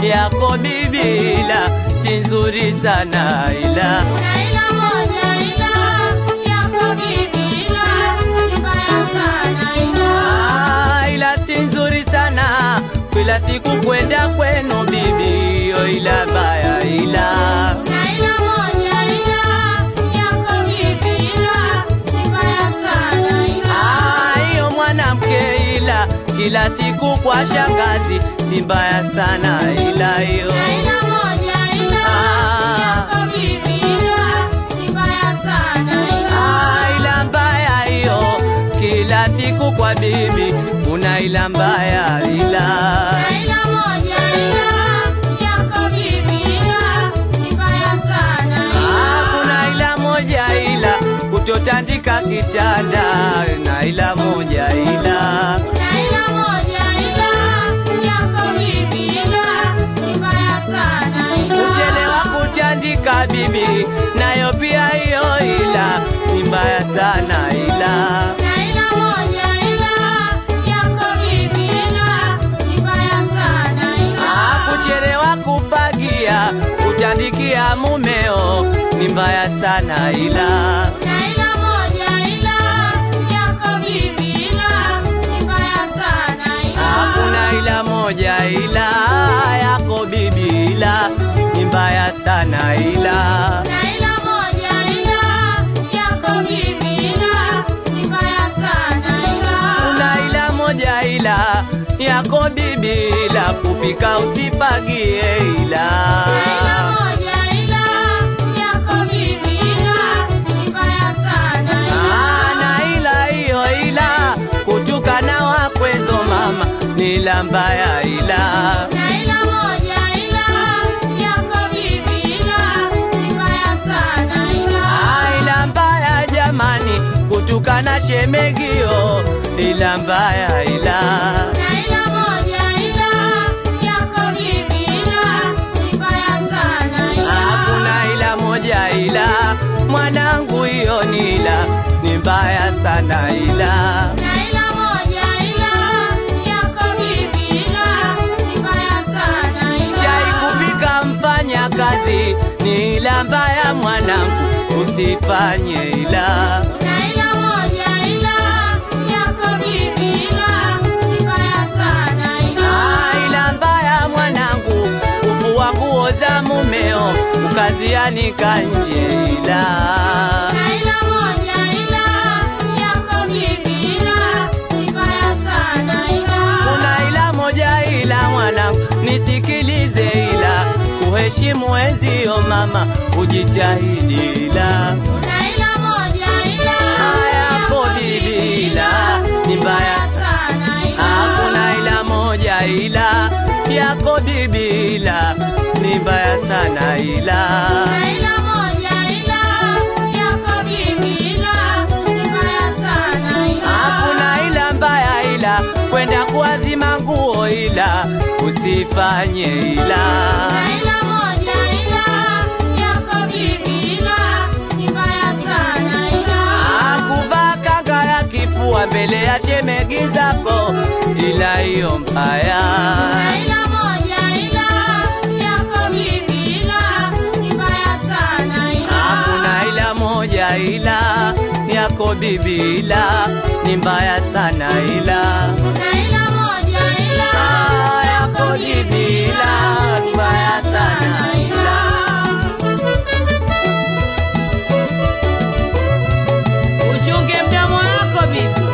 yako bibi, ila si nzuri sana ila Kuna ila moja ila yako bibi ila ni mbaya sana ila. Ah, ila si nzuri sana kila siku kwenda kwenu bibi, yo ila baya ila Kuna ila moja ila yako bibi ila ni mbaya sana ila. Ah, hiyo mwanamke ila kila siku kwa shangazi si mbaya sana ila hiyo Kuna ila moja ila Ah. yako bibi ila ni mbaya sana ila. Ah, ila mbaya hiyo kila siku kwa bibi kuna ila mbaya ila Kuna ila moja ila yako bibi ila ni mbaya sana Ah, ila. kuna ila moja ila kutotandika kitanda na ila moja ila Kuna ila moja ila yako bibi ila ni mbaya sana ila. kuchelewa kutandika bibi nayo pia hiyo ila si mbaya sana ila Kuna ila moja ila yako bibi ila ni mbaya sana ila. Ah, kuchelewa kufagia kutandikia mumeo ni mbaya sana ila Kuna ila moja ila yako bibi ila ni mbaya sana ila. hakuna ila moja ila yako bibi ila ni mbaya sana ila Kuna ila moja ila yako bibi ila ni mbaya sana ila. kuna ila moja ila yako bibi ila kupika usifagie ila Kuna ila moja ila yako bibi ila ni mbaya sana ila. Ah, na ila hiyo ila kutukana wakwezo mama ni ila mbaya ila Kuna ila moja ila yako bibi ila ni mbaya sana ila. Ah, ila mbaya jamani kutukana shemegio ila mbaya ila Kuna ila moja ila yako bibi ila ni mbaya sana ila. hakuna ila moja ila mwanangu hiyo ni ila ni mbaya sana ila Kuna ila moja ila yako bibi ila ni mbaya sana ila. chai kupika mfanya kazi ni ila mbaya mwanangu usifanye ila Kuna ila moja ila yako bibi ila ni mbaya sana ila. Ah, ila mbaya mwanangu kuvua nguo za mumeo ukazianika nje ila Kuna ila moja ila yako bibi ila ni mbaya sana ila. kuna ila moja ila mwanangu nisikilize ila kuheshimu wenzio mama ujitahidi ila Kuna ila moja ila hayako bibi ila ni mbaya sana ila. hakuna ila moja ila yako bibi ila ni mbaya sana ila Kuna ila moja ila yako bibi ila ni mbaya sana ila. hakuna ila mbaya ila kwenda kuazima nguo ila usifanye ila Kuna ila moja ila yako bibi ila ni mbaya sana ila. akuvaa kanga ya kifua mbele ya shemegi zako ila hiyo mbaya Kuna ila moja ila yako bibi ila ni mbaya sana ila. hakuna ila moja ila yako bibi ila ni mbaya sana ila Kuna ila moja ila Ah, yako bibi ila ni mbaya sana ila Uchunge mdomo wako bibi.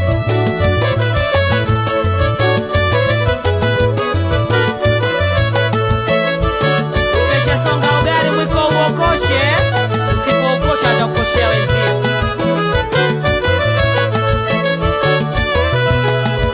Kesha songa ugali mwiko uokoshe, usipoukosha atakukoshea wenzio.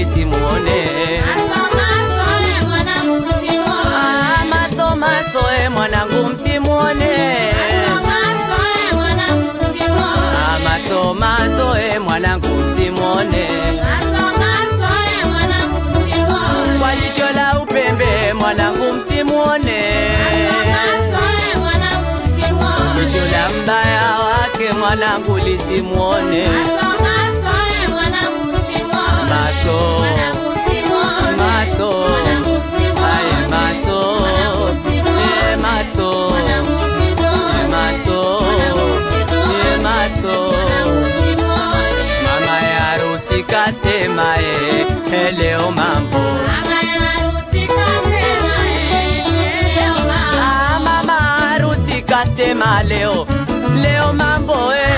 lisimuone Ah, maso maso e mwanangu msimuone Ah, maso maso e mwanangu msimuone kwa jicho la upembe mwanangu msimuone jicho la mbaya wake mwanangu lisimuone maso maso aye maso e maso e maso e maso mama ya harusi kasema e e, leo mambo Ah, mama harusi kasema leo leo mambo e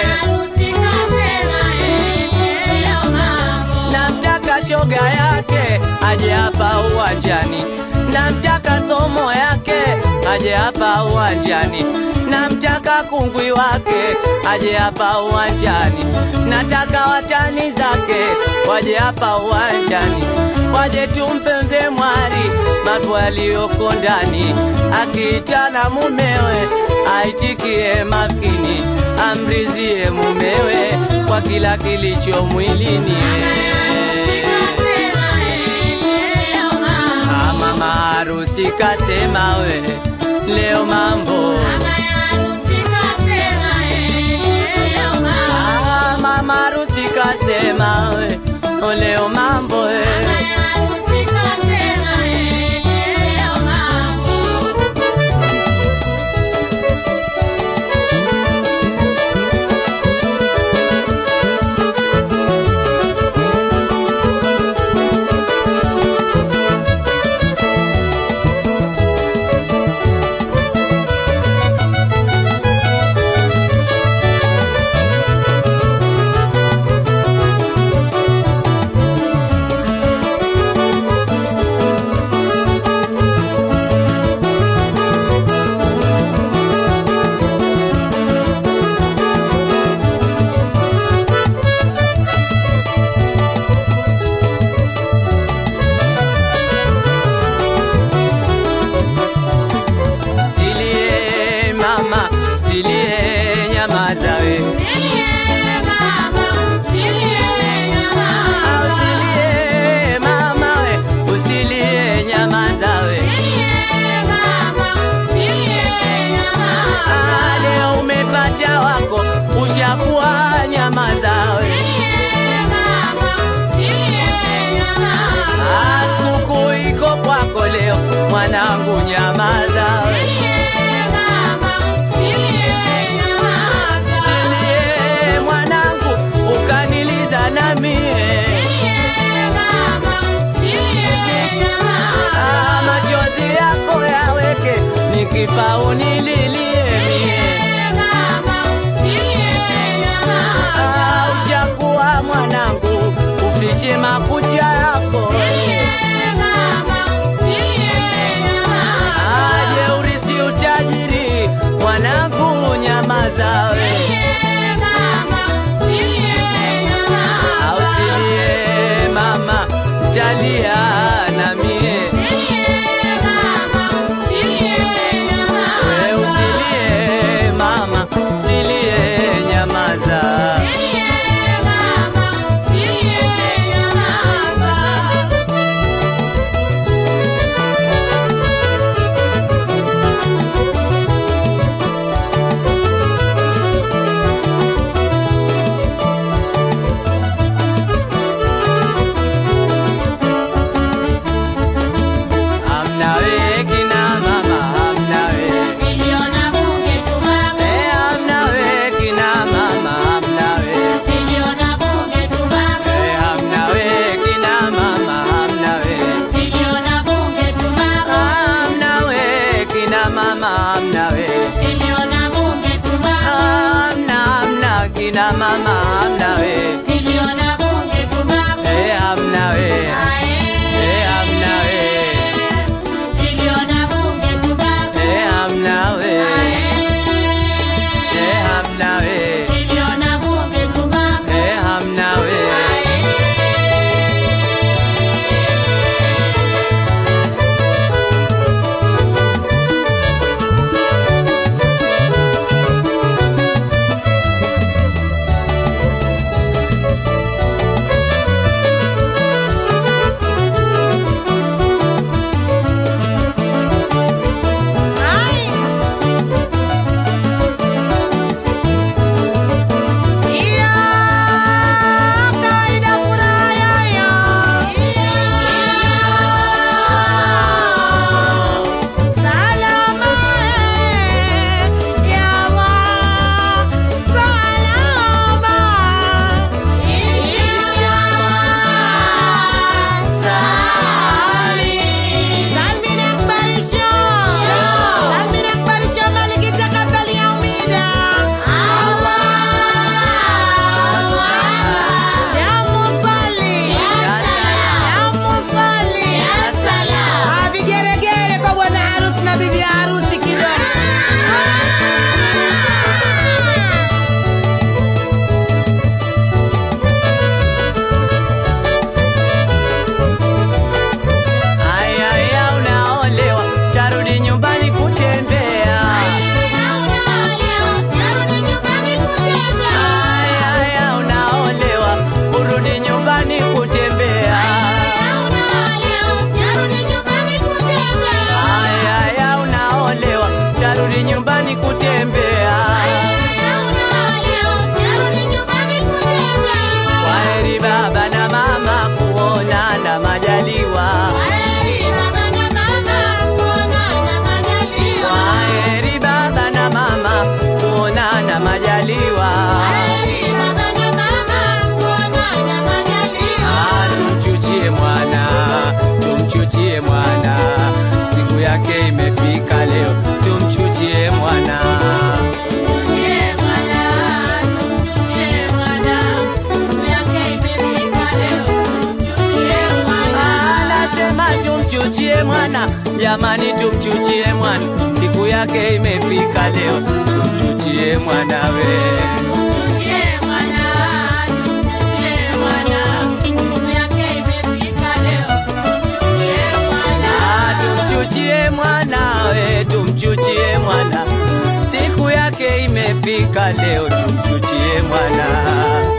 namtaka shoga yake aje hapa uwanjani, namtaka somo yake aje hapa uwanjani, namtaka kungwi wake aje hapa uwanjani, nataka watani zake waje hapa uwanjani, waje tumpe mzee mwari mambo yaliyoko ndani, akiitana mumewe aitikie makini, amrizie mumewe kwa kila kilicho mwilini. Ah, Mama harusi kasema we leo mambo Ah, mama harusi kasema we oh, leo mambo we Silie mama, silie nyamaza we Ah, usilie mama we, usilie nyamaza we Ah, leo umepata wako ushakuwa nyamaza we Ah, sikukuu iko kwako leo mwanangu nyamaza we Silie mwanangu ukaniliza na mie Ah, machozi yako yaweke nikifa unililie mie Ah, ushakuwa mwanangu ufiche makucha yako Ah, jeuri si utajiri mwanangu nyamaza we Ah, usilie mama talia na mie we usilie mama silie nyamaza Hamna we kina mama hamna we Eh, hamna we kina mama hamna we Eh, hamna we kina mama hamna we Hamna we kina mama hamna we Hamna hamna kina mama hamna we Eh, hamna we Eh, hamna we Eh, hamna we Eh, hamna we Eh, hamna we majaliwa Ah, tumchuchie mwana tumchuchie mwana siku yake imefika leo tumchuchie mwana anasema tumchuchie mwana jamani tumchuchie mwana siku yake imefika leo tumchuchie mwanawe Ah, tumchuchie mwanawe tumchuchie mwana siku yake imefika leo tumchuchie mwana